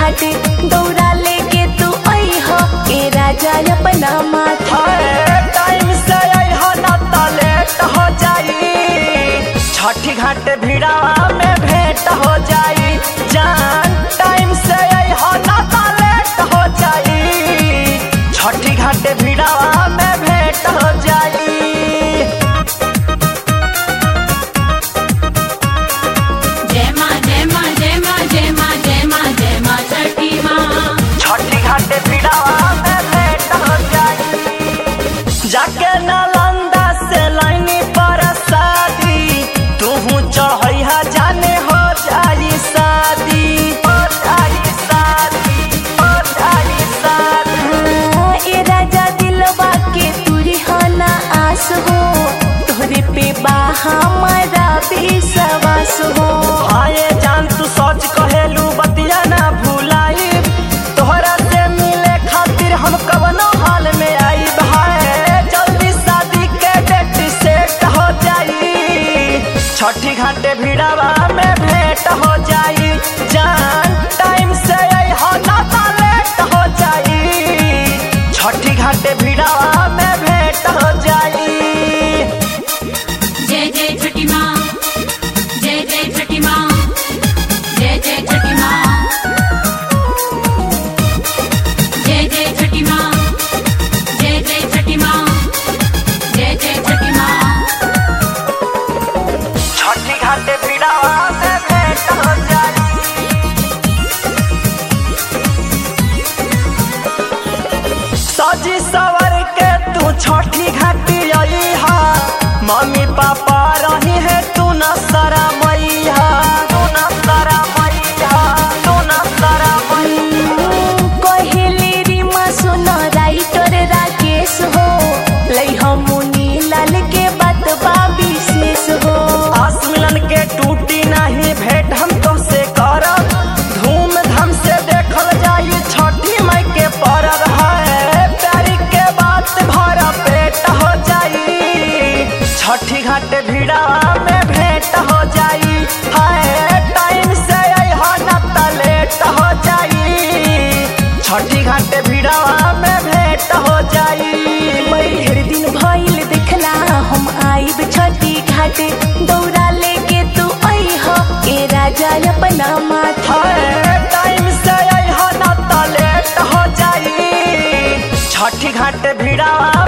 घाटे दौड़ा लेके तू अइह ए राजा अपना माथा हाय, टाइम से अइहा ना त लेट हो जाई छठी घाट भिड़ावा में भेंट हो जाई जान टाइम से अइहा ना त लेट हो जाई छठी घाट भिड़ावा में भेंट हो जाई जय माँ जय माँ जय माँ जय माँ जय माँ जय माँ छठी माँ छठी घाट भिड़ावा में भेंट हो जाई जाके नालंदा से लाइनी पर शादी तूहू चढ़ैहा जाने हो जाई शादी हो जाई शादी हो जाई शादी ए राजा दिलवा के तुरी ना आस हो तोहरे पे बा हमारा विश्वास हो आए जान तू सच कहेलू बतिया ना भूलाई तोहरा से मिले खातिर हम कवनो हाल में आई भाई जल्दी शादी के डेट सेट हो जाई छठी घाटे भिड़ावा में भेंट हो जाई जान टाइम से अइहा ना त लेट हो जाई छठी घाटे भिड़ावा में भेंट हो जाई जय जय छठी माँ जय जय छठी माँ जय जय छठी माँ जय जय छठी माँ जय जय छठी माँ जय जय छठी माँ छठी घाटे भिड़ावा में भेंट हो जाई सजी सवर के तू छठी घाटी अइहा मम्मी पापा रही है तू न सरा मैया तू न सरा मैया तू न सरा मैया कहेले रीमा सुन राइटर राकेश हो लई मुनी लाल के बात बा विशेष हो आस मिलन के टूटी नहीं भेंट हम तो से करब धूम धाम से देखल जाई छठी माई के परब है प्यारी के बात भरा पेट हो जाई छठी घाट भिड़ा में भेंट हो जाई हाय टाइम से अइहा ना त लेट हो जाई छठी घाट भिड़ा में भेंट हो जाई ढेर दिन भइल देखला हम आइब छठी घाटे दौड़ा लेके तू अइह ए राजा अपना माथा हाय, टाइम से अइहा ना त लेट हो जाई छठी घाट भिड़ावा